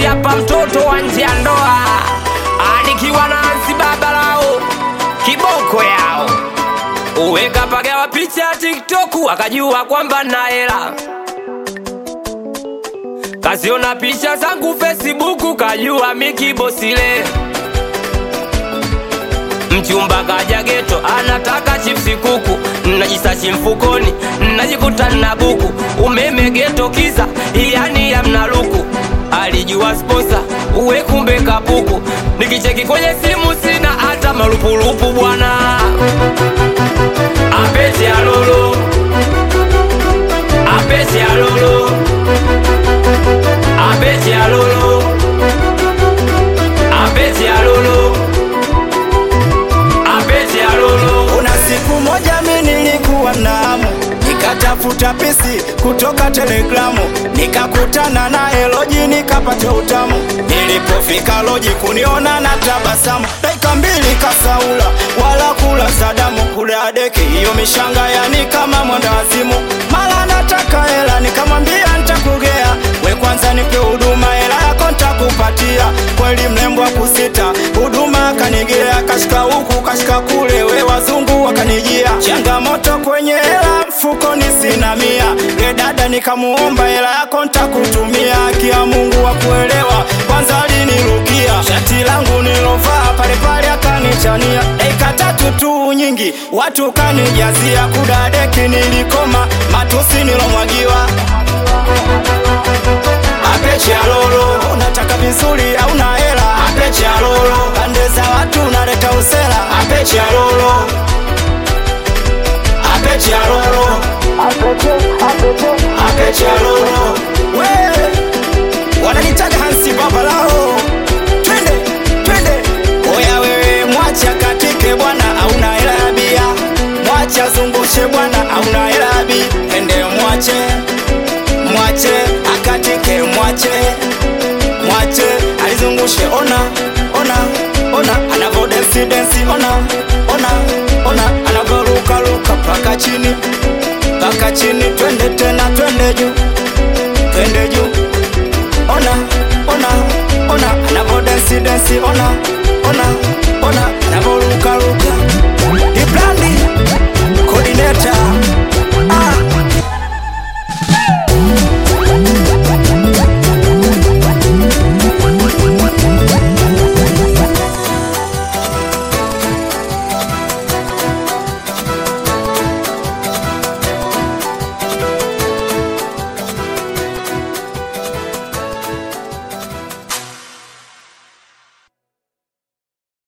Bosi hapa mtoto wa nje ya ndoa, anikiwa na Hansi baba lao kiboko yao uweka pagawa picha ya TikTok akajua kwamba na hela kaziona picha zangu Facebook kajua mikibosile mchumba kaja geto anataka chipsi kuku najisachi mfukoni najikuta na buku umeme geto kisa yani yamna luku alijua sponsa uwe kumbe kapuku nikicheki kwenye simu sina hata malupulupu bwana apete alolo apete alolo apete alolo apete alolo apete alolo Kuna siku moja mi nilikuwa na hamu nikatafuta pisi kutoka Telegramu, nikakutana na Eloji nikapata utamu. Nilipofika Loji kuniona na tabasamu, dakika mbili kasaula wala kula Sadamu, kula deki hiyo mishanga yani kama mwendawazimu. Mara nataka hela, nikamwambia nitakugea, we kwanza nipe huduma, hela yako nitakupatia. Kweli mrembo kusita huduma akanigea, kashika huku kashika kule, we wazungu wakanijia. Changamoto kwenye hela mfukoni sina mia, le dada nikamuomba hela yako nitakutumia. Kia Mungu wa kuelewa, kwanza alinirukia shati langu nilovaa pale pale akanichania, dakika tatu tu nyingi watu kanijazia, kudadeki nilikoma, matusi nilomwagiwa apeche alolo unataka vizuri au na hela apeche alolo pande za watu unaleta usela apeche alolo apeche alolo apeche alolo we wananitaga hansi baba lao twende twende oya wewe mwacha katike bwana auna hela ya bia mwacha zungushe bwana auna hela ya bi ende mwache mwache akatike mwache mwache alizungushe ona ona ona anavo densi densi ona ona ona anavoruka ruka paka chini paka chini twende tena twende juu twende juu ona ona ona anavo densi densi ona ona